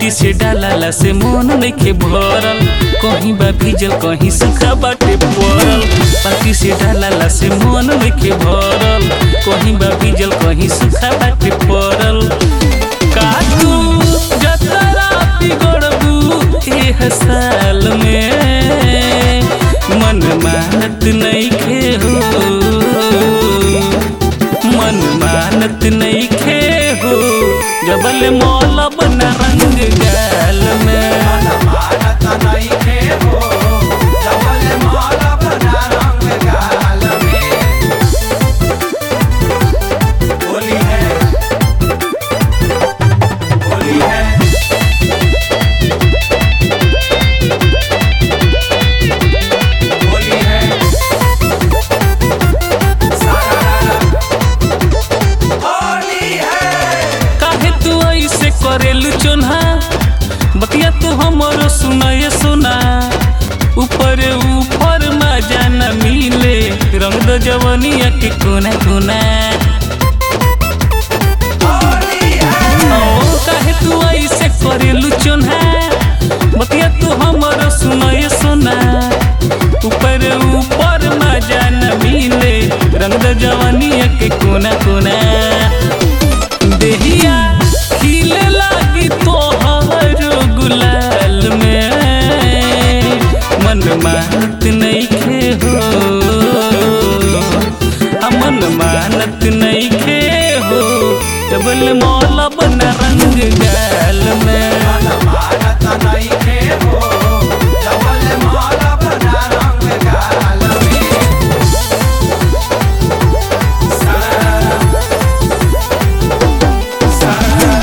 बाल्टी से डालाला से मन नइखे भरल कहीं बा भीजल कहीं सूखा बाटे पड़ल बाल्टी से डालाला से मन नइखे भरल कहीं बा भीजल कहीं सूखा बाटे पड़ल काटू जतरा बिगड़बू एह साल में मन मानत नइखे हो मन मानत नइखे हो जबल मौलब न रंग गाल में मानत नइखे हो जबल माला बना रंग गाल में होली है होली है होली है सारा होली है काहे तू ऐसे करेलू चोन्हा बतिया तू हमरो सुनाए सुना ऊपर ऊपर मजा न मिले रंग दो जवनिया के कोना कोना होली है ओ काहे तू ऐसे करेलू चोन्हा बतिया तू हमरो सुनाए सुना ऊपर ऊपर मजा न मिले रंग दो जवनिया के कोना कोना देहिया खिले लागी तोहर गुलाल में मन मानत नइखे हो आ मन मानत नइखे हो डबल मौला बना रंग गाल में मानत नइखे हो जबल माला बना रंग गाल में सारा सारा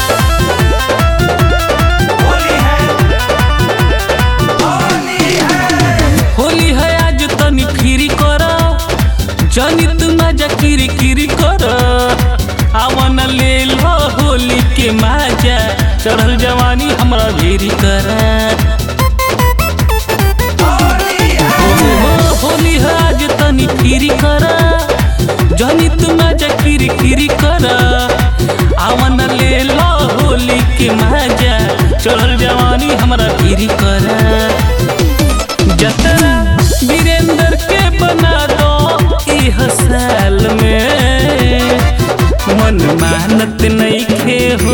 होली है होली है होली है आज तनी फिरी कर जनी तू मजा किरी किरी कर आवन ले लो होली के मजा चढ़ल जवानी हमरा भेरी कर होली है होली है आज तनी फिरी कर जनी तू मजा किरी किरी कर आवन ले लो होली के मजा चढ़ल जवानी हमरा भेरी कर जतरा वीरेंद्र के बना दो इह साल में मन मानत नइखे हो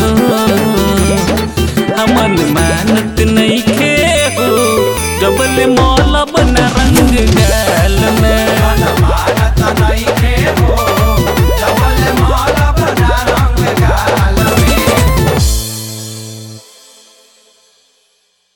मन मानत नइखे हो जबल मौला बना रंग गा